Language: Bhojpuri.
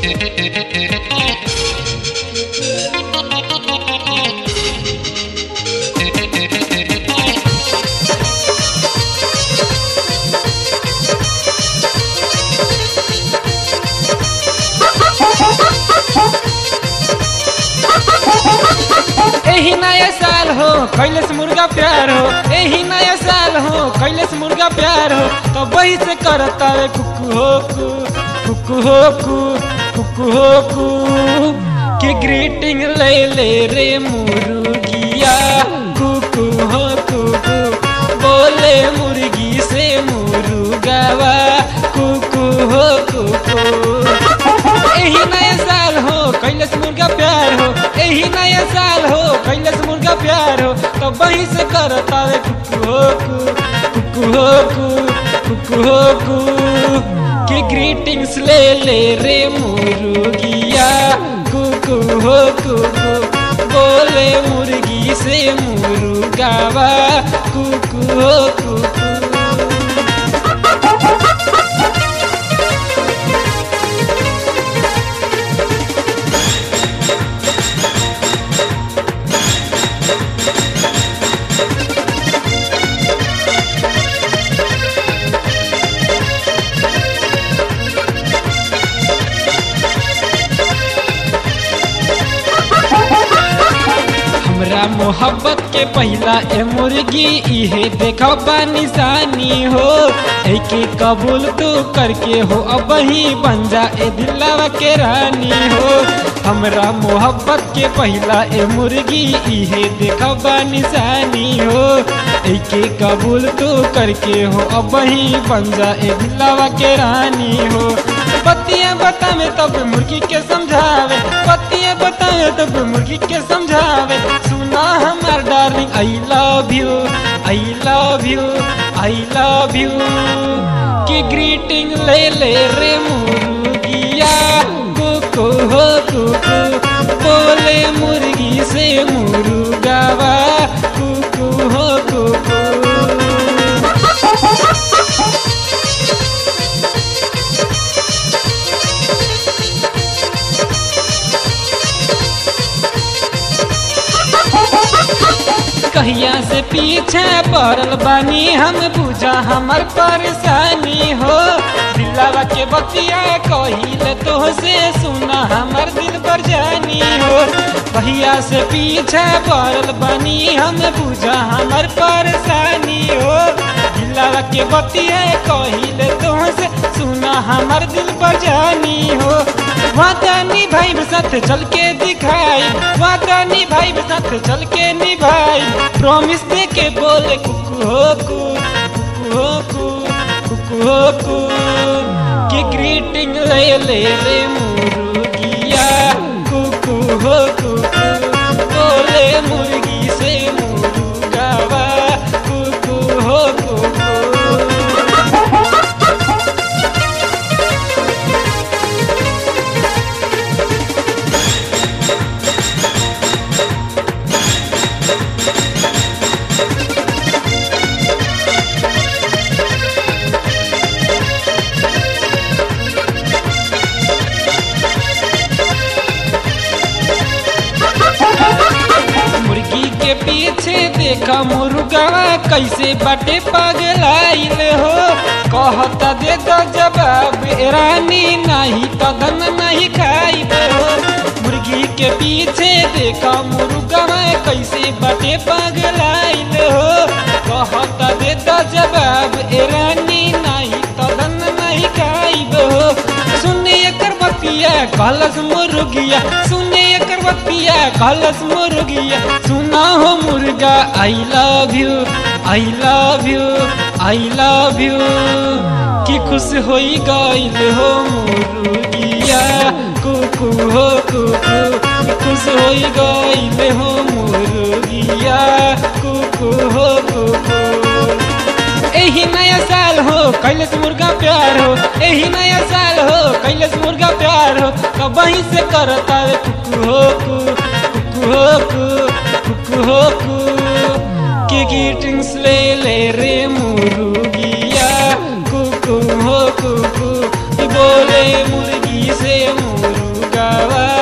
एही नया साल हो कैलस मुर्गा प्यार हो एही नया साल हो कैलस मुर्गा प्यार हो तो वही से करता रे कुकु हो कु कुकु हो कु कुकु हो कु कि ग्रीटिंग ले ले रे मुर्गिया कुकु हो कुकु बोले मुर्गी से मुर्गावा कुकु हो कुकु एही नया साल हो कैलस मुर्गा प्यार हो एही नया साल हो कैलस मुर्गा प्यार हो तो वही से करता रे कुकु हो कु कुकु हो कु कुकु हो कु कि ग्रीटिंग्स ले ले रे मुर्गिया कुकु हो कुकु बोले मुर्गी से मुर्गावा कुकु हो कुकु हमरा मोहब्बत के पहला ए मुर्गी इहे देखो बा निशानी हो एके कबूल तू करके हो अब ही बन जा ए दिलवा के रानी हो हमरा मोहब्बत के पहला ए मुर्गी इहे देखो बा निशानी हो एके कबूल तू करके हो अब ही बन जा ए दिलवा के रानी हो पतिया बतावे तब मुर्गी के समझावे पतिया बतावे तब मुर्गी के समझावे सुना हमार darling I love you I love you I love you की ग्रीटिंग ले ले रे मुर्गिया कुकु हो कुकु बोले मुर्गी से मुर्गावा कुकु हो कुकु कहिया से पीछे पड़ल बानी हम बुझा हमर परेशानी हो दिलावा के बतिया कहिल तो से सुना हमर दिल पर जानी हो कहिया से पीछे पड़ल बानी हम बुझा हमर परेशानी हो दिलावा के बतिया कहिल तो से सुना हमर दिल पर जानी हो वादा निभाई साथ चल के दिखाई वादा निभाई साथ चल के निभाई प्रॉमिस दे के बोले कुकु हो कु कुकु हो कु कुकु हो कु कि ग्रीटिंग ले ले रे मुर्गिया कुकु हो कुकु बोले मुर्गी से मुर्गावा कुकु हो कुकु मुर्गी के पीछे देखा मुर्गा कैसे बटे पगलाइल हो कहता दे दो जवाब ए रानी नहीं तो धन नहीं खाइब हो मुर्गी के पीछे देखा मुर्गा कैसे बटे पगलाइल हो कहता दे दो जवाब ए रानी नहीं तो धन नहीं खाइब हो सुने एकर बतिया कहलस मुर्गिया सुने एकर बतिया कहलस मुर्गिया सुना हो मुर्गा I love you I love you I love you कि खुश होई गइल हो मुर्गिया कुकु हो कुकु खुश होई गइल हो मुर्गिया कुकु हो कुकु एही नया साल हो कैलस मुर्गा प्यार हो एही नया साल हो कैलस मुर्गा प्यार हो तो वहीं से करता रे कुकु हो कु कुकु हो कु कुकु हो कु की ग्रीटिंग्स ले ले रे मुर्गिया कुकु हो कुकु बोले मुर्गी से मुर्गी मुर्गावा